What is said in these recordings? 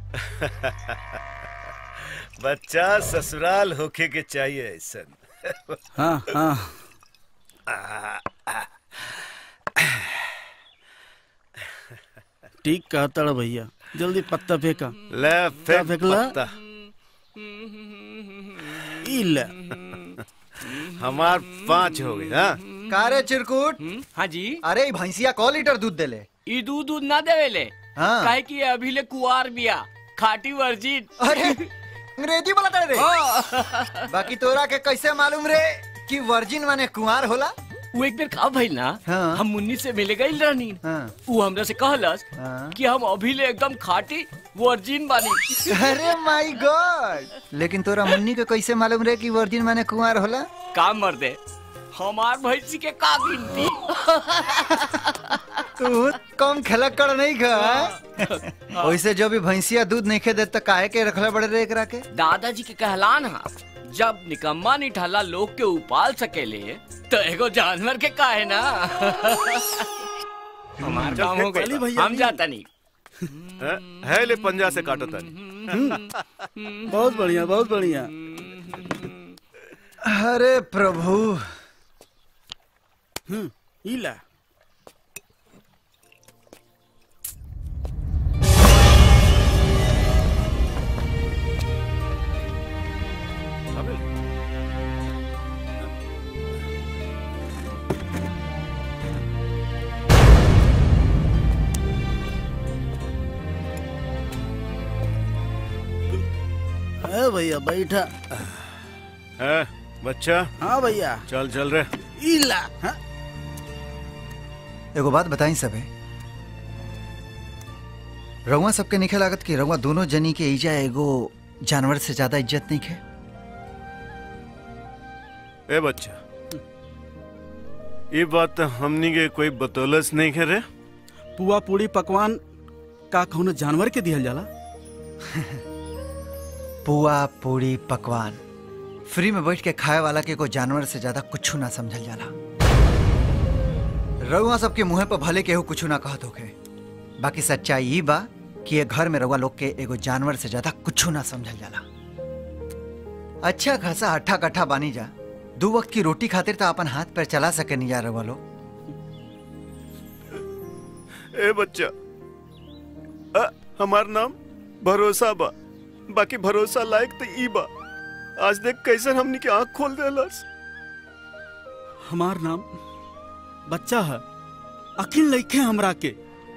बच्चा ससुराल होके के चाहिए ऐसन हाँ हाँ ठीक कहता रे भैया जल्दी पत्ता फेंका ले फेंक फेंकला? पत्ता ई ले हमार पांच हो गई हाँ कारे चिरकुट हाँ जी अरे ई भैंसिया क लीटर दूध देले ई दूध दूध ना देवेले हाँ। काहे कि ये अभी ले कुआर बिया खाटी वर्जिन अरे अंग्रेजी बोला रे बाकी तोरा के कैसे मालूम रे कि वर्जिन माने कुंवार होला वो एक बेर का भइल ना हाँ। हम मुन्नी से मिले गइल रहनी हाँ। वो हमरा से कहलस हाँ। कि हम अभी ले एकदम खाटी वर्जिन बानी अरे माय गॉड लेकिन तोरा मुन्नी के कैसे मालूम रे कि वर्जिन माने कुंवार होला काम मर दे हमार भैंसी के का गिनती तू कम खलक्कड़ नहीं खा वैसे जो भी भैंसिया दूध नहीं खे दे तो काहे के रखले बड़े रे एकरा के दादाजी के कहलान हा जब निकम्मा निठाला लोग के उपाल सकेले तो एगो जानवर के काहे ना हमार चल, काम हो चली गई भैया, हम जाता नहीं है, है ले पंजा से काटो तानी बहुत बढ़िया बहुत बढ़िया अरे प्रभु हम्म, ई ले अबे, ए भैया बैठा है बच्चा हाँ भैया चल चल रे ई ला हाँ? एगो बात बताई सबे रउआ सबके निखे लागत कि रउआ दोनों जनी के ईजा एगो जानवर से ज्यादा इज्जत नहीं खे ए बच्चा ये बात तो हमनी के कोई बतौलस नहीं करे पुआ पूड़ी पकवान का कौनो जानवर के दिहल जाला पुआ पूड़ी पकवान फ्री में बैठ के खाए वाला के कोई जानवर से ज्यादा कुछ ना समझल जाला रउआ सबके मुंह पर भले केहू कुछ ना कहत होखे बाकी सच्चाई ई बा कि ये घर में रउआ लोग के एगो जानवर से ज्यादा कुछ ना समझल जाला अच्छा खासा अट्ठा कट्ठा बानी जा दो वक्त की रोटी खातिर तो अपन हाथ पैर चला सके नहीं जा रउआ लोग ए बच्चा अ, हमार नाम भरोसा बा बाकी भरोसा लायक तो ई बा आज देख कैसन हमनी के आंख खोल देलस हमार नाम बच्चा है अकिल लइखे हमरा के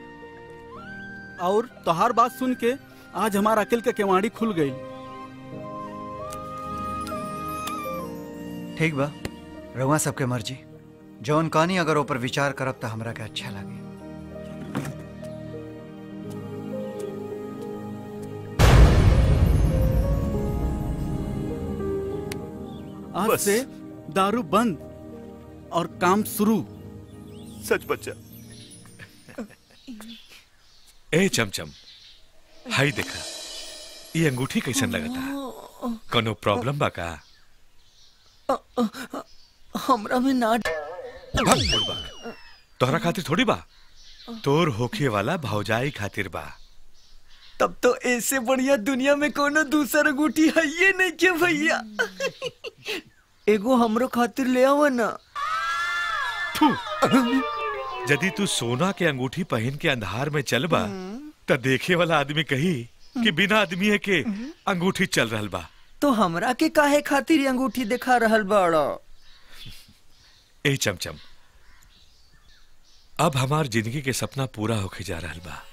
और तोहार बात सुन के आज हमार अकिल के केवाड़ी खुल गई ठीक बा रउआ सबके मर्जी जौन कहानी अगर ऊपर विचार करब तो हमरा के अच्छा लगे आज बस। से दारू बंद और काम शुरू सच बच्चा ए चमचम हाई देखा ये अंगूठी कैसन लगता कोनो प्रॉब्लम बा का हमरा में ना भाग बुड़बक। तोहरा खातिर थोड़ी बा तोर होखे वाला भौजाई खातिर बा तब तो ऐसे बढ़िया दुनिया में कोनो दूसर अंगूठी है ये नहीं के भैया एगो हमरो खातिर ले आवा ना थू यदि तू सोना के अंगूठी पहन के अंधार में चलबा त देखे वाला आदमी कही कि बिना आदमी के अंगूठी चल रहल बा तो हमरा के काहे खातिर ये अंगूठी दिखा रहल बाड़ा ए चमचम अब हमार जिंदगी के सपना पूरा होके जा रहल बा